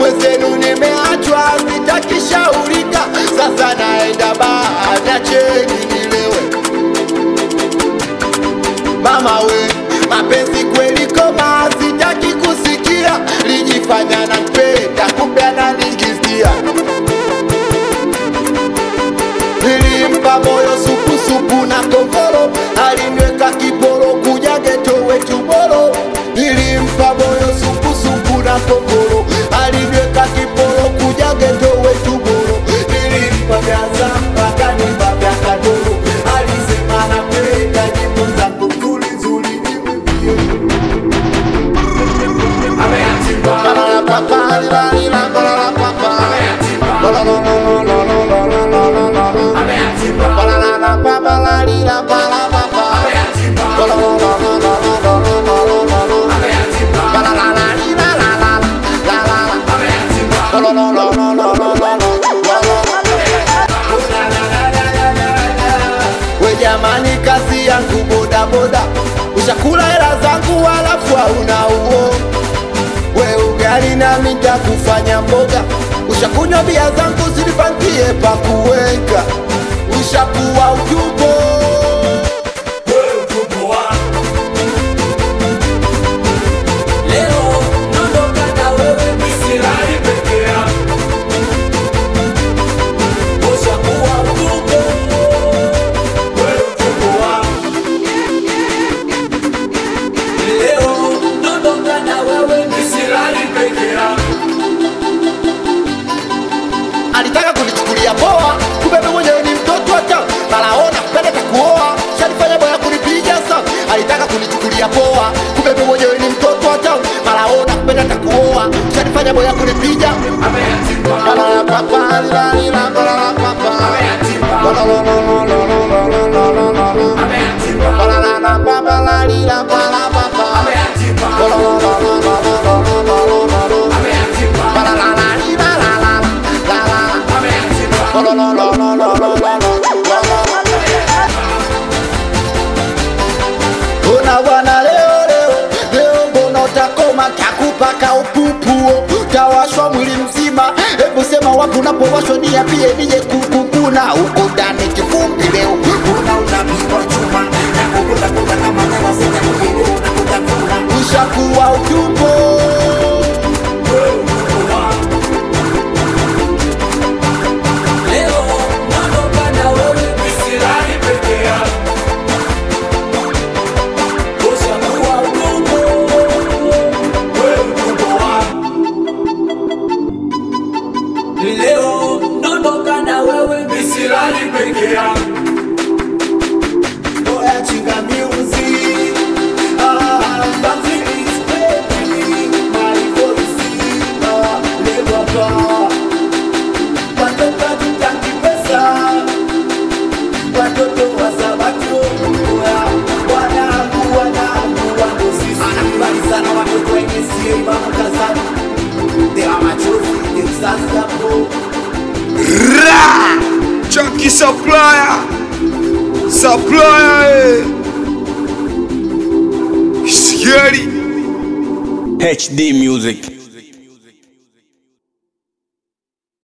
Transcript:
mwenzenu nimeachwa sitakishaurika sasa naenda baa niacheni nilewe mama we mapenzi kweli koma sitaki kusikia lijifanya na mpenda kumbe ananigizia nilimpa moyo supusupu na kongoro alinweka kiporo kuja geto wetu boro nilimpa moyo supusupu na kongoro alinweka kiporo kuja geto wetu boro nilimpa vyaza akanipa vya kadoro alisema napenda nyimbo zangu nzuri nzuri nimwambie we jamani kazi yangu bodaboda ushakula hela zangu halafu hauna uo we ugali na mita kufanya mboga ushakunywa bia zangu zilipangie pa kuweka ushakuwa ujubo Leo naondoka na wewe Misirani peke yako. Ushakuwa mtume, wewe mtume wangu. Leo naondoka na wewe Misirani peke yako. alitaka kunichukulia poa kumbe mimi mwenyewe ni mtoto hata malaona kupenda takuoa shalifanya boya kunipiga sana alitaka kunichukulia poa kumbe mimi mwenyewe ni mtoto hata malaona kupenda takuoa shalifanya boya kunipiga Ameyatimba, ameyatimba, ameyatimba, ameyatimba, ameyatimba. Ona bwana leo leo leo, mbona utakoma kakupaka upupuo, utawashwa mwili mzima. Hebu sema wapi unapowashwa, niambie nije kukukuna huko ndani kivumbi leo una unapigwa chuma na kukuta kuta kama kama sina mwingine unakuta kuna ushakuwa utumbo Leo naondoka na wewe Misirani peke yako. Ushakuwa mtume, wewe mtume wangu. Leo naondoka na wewe Misirani peke yako. Oya chinga music ah basi it's baby my voice ah leva pa watoto tutaki pesa watoto wa sabato oya wanangu wanangu wangu sisi anakubali sana watoto wenye simba mkazani dewa machozi Texas hapo Ra! Chunky supplier. Supplier. eh. Scary. HD Music.